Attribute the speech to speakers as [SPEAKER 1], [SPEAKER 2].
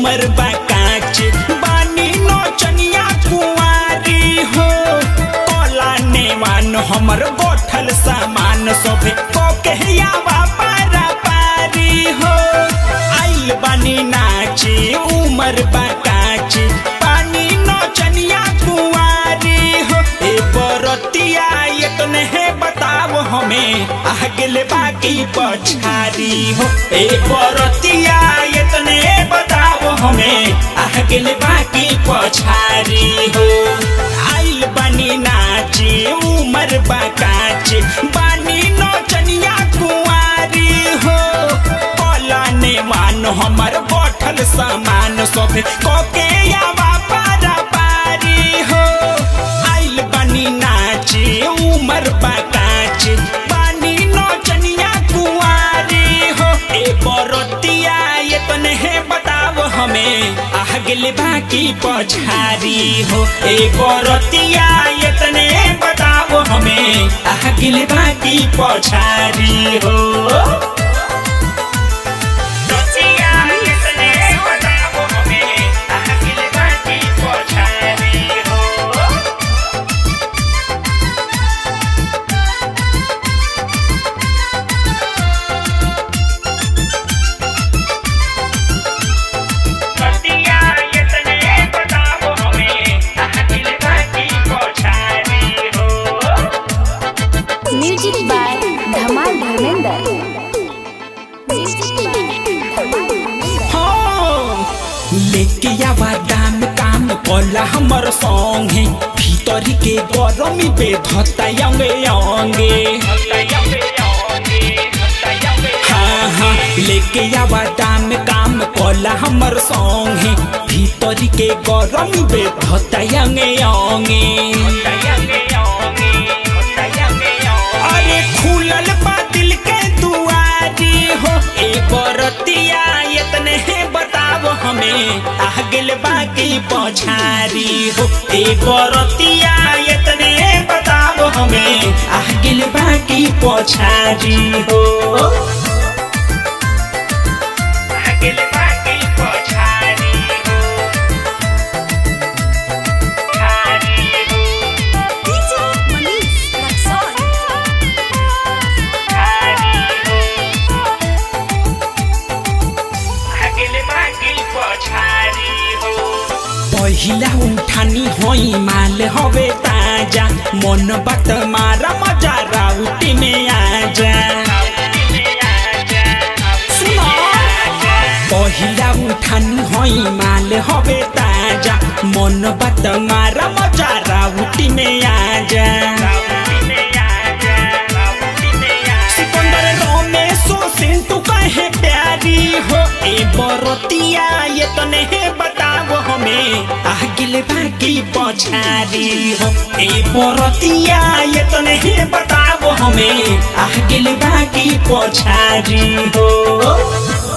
[SPEAKER 1] उमर बा काच बानी नौचनिया कुंवारी हो कला नेवान हमर गोठल सामान सभे को कहयावा पारा पारी हो आइल बानी नाचे उमर बा काच बानी नौचनिया कुंवारी हो ए बरतिया ये तो नहीं बताओ हमें आगल बाकी पछारी हो ए बरतिया ये तो नहीं बताओ हमें आगल बाकी पछारी हो आइल बानी नाचे उमर बाकाच बानी नौचनिया कुंवारी हो पलाने मान हमर बैठल सामान सब कोके आवा पारा पारी हो आइल बानी नाचे उमर बाकाच बानी नौचनिया कुंवारी हो ए बरतिया ये तो नहीं बताओ हमें आगल बाकी पछारी हो ए बरतिया ये तो नहीं बताओ हमें आगल बाकी पछारी हो रतिया ये तो नहीं बताओ हमें आगल बाकी पछारी हो रतिया ये तो नहीं बताओ हमें आगल बाकी पछारी हो
[SPEAKER 2] म्यूजिक बाय धमाल धर्मेंद्र म्यूजिक बाय धमाल धर्मेंद्र
[SPEAKER 1] हाँ, लेके आवा दाम काम कला हमर संगे भीतर के गरमी पे धता अंगे अंगे हाँ हाँ लेके आवा दाम काम कला हमर संगे भीतर के गरमी पे धता अंगे अंगे अरे खुलल बा दिल के दुआरी हो ए बरतिया इतने बताओ हमें आगल बाकी पछारी हो ए बरतिया इतने बताओ हमें आगल बाकी पछारी हो आगल बाकी पछारी हो छारी हो
[SPEAKER 2] डीजे मनीष रक्सौल
[SPEAKER 1] पहिला उठानी होई माल हवे ताजा मन बात मारा मजा राउटी में आजा सुनो पहिला उठानी होई माल हवे ताजा मन बात मारा मजा राउटी में आजा सिकंदर रमेश सिंटू कहे प्यारी हो ए बरतिया ये तो नहीं बताओ हमें आगिल बाकी पछारी हो ए बरतिया ये तो नहीं बताओ हमें आगिल बाकी पछारी हो